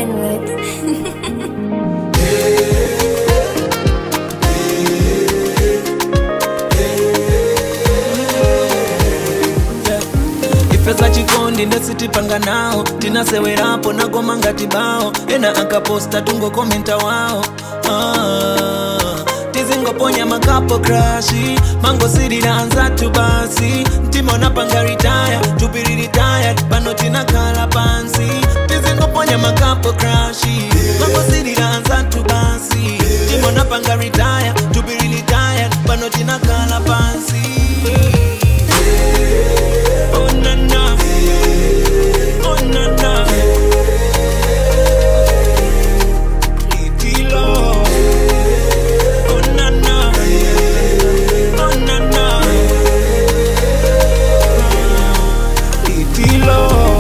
N-word. ifesa chikondi ndesitipanga nawo tinasewerapo nagoma ngati bawo ena akaposta tungokomenta wawo ah, tizingoponya makapo krashi mangosirira anzatu basi mtima unapanga ritaya tupiri retired pano tinakhala pansi tizingoponya makapo krashi mangosirira anzatu basi mtima unapanga ritaya tupiri retired pano tinakhala pansi Oh na na, oh na na, Little, oh na na, oh na na, Little,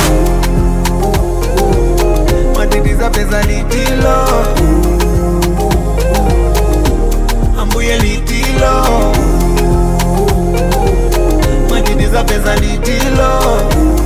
matatiza pesa litilo, ambuye litilo matatiza pesa litilo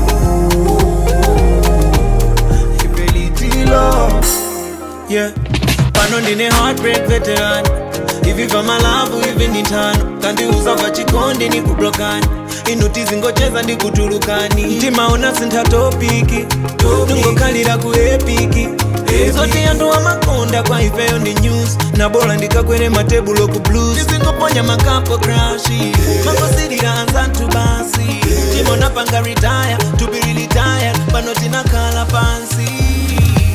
ipe litilo yeah pano ndine heartbreak veteran ivi vamalavu ivi ni tano kandiuza vachikondi ni kublokani inuti zingocheza ndi kutulukani mtimaona sintha topiki ndingokhalira ku epiki zoti anthu amakonda kwa ifeyo ndi news na bola ndikakwere matebulo ku blues tizingoponya makapo krashi mangosirira anzathu basi timona panga retire tupiri retire pano tinakhala pansi